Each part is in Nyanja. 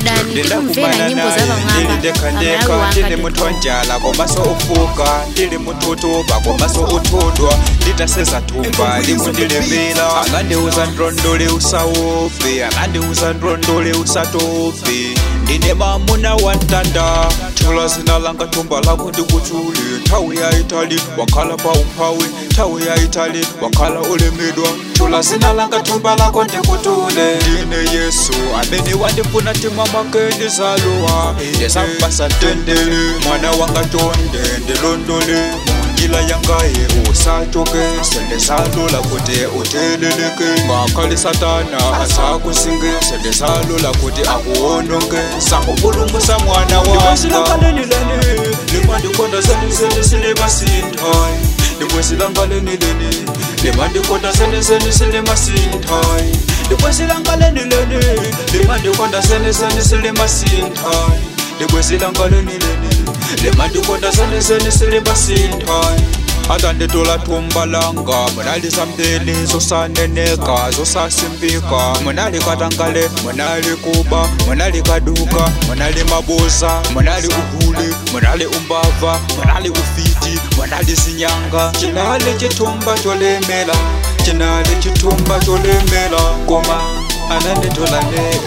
downloadani tikumvera nyimbo za pamwamba ndindekhandeka pamalawi ndili wanga munthu wanjala komaso ufuka ndili mututuba komaso uthudwa nditaseza thumba likundilemela angandiuza ndrondole usawupi angandiuza ndrondole usatopi ndine mamuna wantanda thula zina langa thumba lakho ndikuthule nthawi ya itali wakhala pa umphawi nthawi ya itali wakhala ulemedwa thula zina langa thumba lakho ndikutule ndine yesu amene wandifuna tima make ndizalowa ndisambasa tendele mwana wanga tonde ndilondole njila yangaye usachoke sendesalola kuti uteleleke ngakhale satana asakusinge sendesalola kuti akuwononge sakupulumusa mwana wangasilakalenileni limandikonda seniseni silimasinthai likwesilangalenileni limandikonda seniseni silimasinthai likwesilangalenileni limandikonda seniseni silimasinthai likwesilangalenileni limandikonda seniseni silimasinthai atanditola thumba langa munali sambili zosaneneka zosasimbika munali katangale munali kuba munali kaduka munali mabuza munali uhuli munali umbava munali ufiti munali zinyanga cinali cithumba colemela cinali cithumba colemela koma ananditola neyo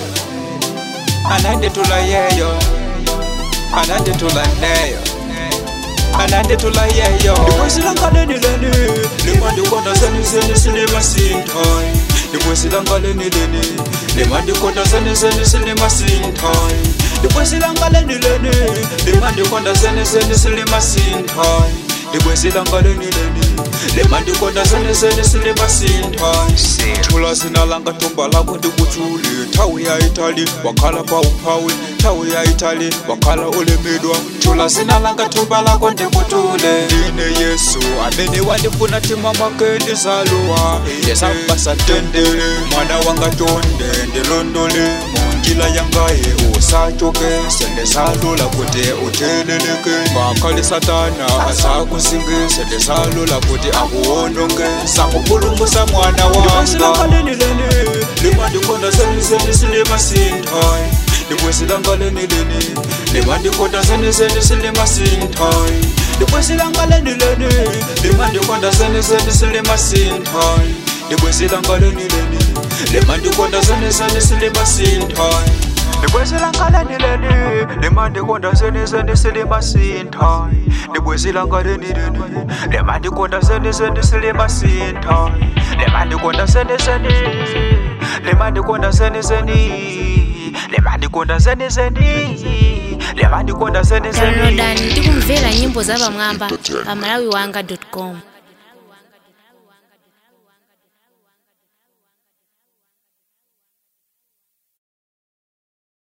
ananditola yeyo ananditola neyo ananditula yeyo ndikwesilangalenileni limandikonda seniseni silimasinthai ndikwesilangalenileni limandikonda seniseni silimasinthai ndikwesilangalenileni limandikonda seniseni silimasinthai ndikwesilangalenileni limandikonda seniseni silimasinthai thula zina langa thumba lakho ndikuthule nthawi ya itali wakhala pa umphawi nthawi ya itali wakhala ulemedwa thula zina langa thumba lakho ndikutule ndine yesu amene wandifuna tima make ndizalowa ndisambasa tendele mwana wanga tonde ndilondole munjila yangaye usachoke sendesalola kuti uteleleke ngakhale satana asakusinge sendesalola kuti akuwononge sakupulumusa mwana wangalenileni limandikonda seniseni silimasinthai likwesilangalenileni limandikonda seniseni silimasinthai likwesilangalenileni limandikonda seniseni silimasinthai likwesilangalenileni limandikonda seniseni silimasinthai likwesilangalenileni limandikonda seniseni silimasinthai likwesilangalenileni limandikonda seniseni silimasinthai limandikonda seniseni limandikonda seniseni limandikonda seniseni limandikonda seniseni downloadani tikumvera nyimbo za pamwamba pamalawi wanga com